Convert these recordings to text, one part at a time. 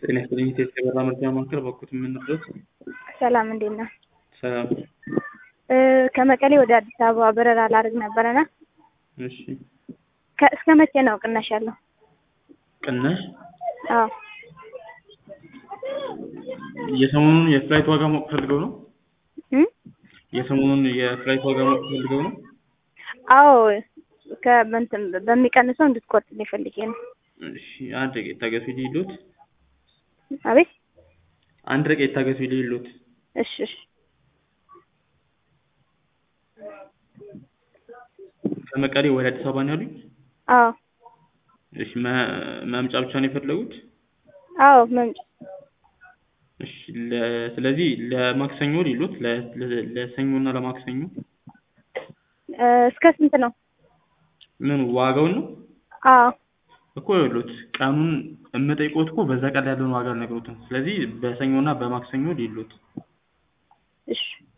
ጤና ይስጥልኝ ኢትዮጵያ በራ መረጃ ማዕከል በኩት የምንድረስ ሰላም እንዴት ነህ? ሰላም እ ከመቀሌ ወደ አዲስ አበባ በረራ ላደርግ ነበረና እሺ ከ- እስከ መቼ ነው ቅናሽ ያለው? ቅናሽ አዎ የሰሞኑን የፍላይት ዋጋ ማወቅ ፈልገው ነው እም? የሰሞኑን የፍላይት ዋጋ ማወቅ ፈልገው ነው አዎ ከእንትን በሚቀንሰው እንድትቆርጥልኝ ፈልጌ ነው። እሺ አንድ ደቂቃ ይታገሱ ይሉት አቤት አንድ ደቂቃ ይታገሱ ይሉት እሺ እሺ ከመቀሌ ወደ አዲስ አበባ ነው ያሉኝ አዎ እሺ መ- መምጫ ብቻ ነው የፈለጉት አዎ መምጫ እሺ ለ- ስለዚህ ለማክሰኞ ሊሉት ለ- ለ- ለሰኞ እና ለማክሰኞ እ እስከ ስንት ነው? ምን ዋጋውን ነው አዎ እኮ ይሉት ቀኑን የምጠይቆት እኮ በዛ ቀን ላይ ያለውን ዋጋ አልነግሮትም ስለዚህ በሰኞ እና በማክሰኞ ሊሉት እሺ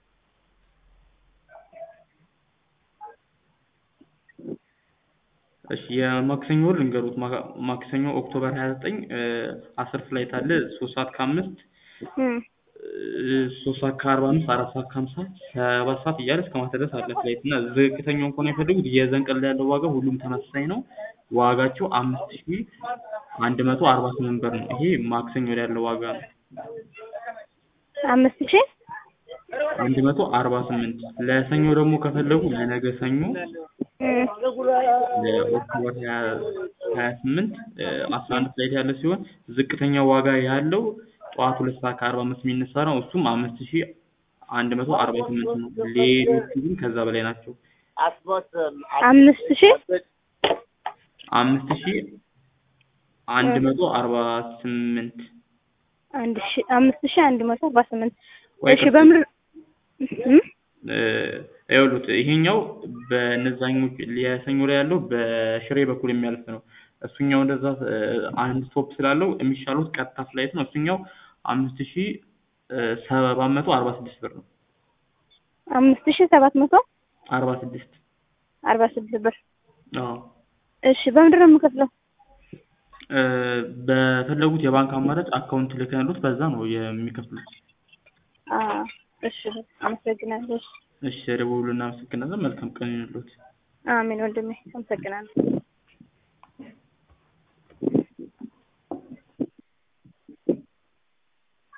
እሺ የማክሰኞ ልንገሩት ማ- ማክሰኞ ኦክቶበር 29 እ አስር ፍላይት አለ ሶስት ሰዓት ከአምስት እም እ ሶስት ሰዓት ከአርባ አምስት አራት ሰዓት ከሀምሳ ሰባት ሰዓት እያለ እስከ ማታ ድረስ አለ ፍላይት እና ዝቅተኛውን ከሆነ የፈለጉት የዘን ቀን ላይ ያለው ዋጋ ሁሉም ተመሳሳይ ነው ዋጋቸው አምስት ሺ አንድ መቶ አርባ ስምንት ብር ነው ይሄ ማክሰኞ ላይ ያለው ዋጋ ነው አምስት ሺህ አንድ መቶ አርባ ስምንት ለሰኞ ደግሞ ከፈለጉ ለነገ ሰኞ እም ለኦክቶበር ሀያ ሀያ ስምንት አስራ አንድ ፍላይት ያለ ሲሆን ዝቅተኛ ዋጋ ያለው ጠዋት ሁለት ሰዓት ከአርባ አምስት የሚነሳ ነው እሱም አምስት ሺ አንድ መቶ አርባ ስምንት ነው ሌሎቹ ግን ከዛ በላይ ናቸው አምስት ሺህ አምስት ሺ አንድ መቶ አርባ ስምንት አንድ ሺህ አምስት ሺህ አንድ መቶ አርባ ስምንት ወይ እሺ በምር እም እ ይኸውልዎት ይሄኛው በነዛኞች የሰኞ ላይ ያለው በሽሬ በኩል የሚያልፍ ነው እሱኛው እንደዛ እ አንድ ስቶፕ ስላለው የሚሻሉት ቀጥታ ፍላይት ነው እሱኛው አምስት ሺ ሰባት መቶ አርባ ስድስት ብር ነው አምስት ሺህ ሰባት መቶ አርባ ስድስት አርባ ስድስት ብር አዎ እሺ በምንድን ነው የምከፍለው? እ በፈለጉት የባንክ አማራጭ አካውንት ልከን ያሉት በዛ ነው የሚከፍሉት አ እሺ አመሰግናለሁ። እሺ ደውሉ እናመሰግናለን መልካም ቀን ይሁንልዎት አሜን ወንድሜ አመሰግናለሁ።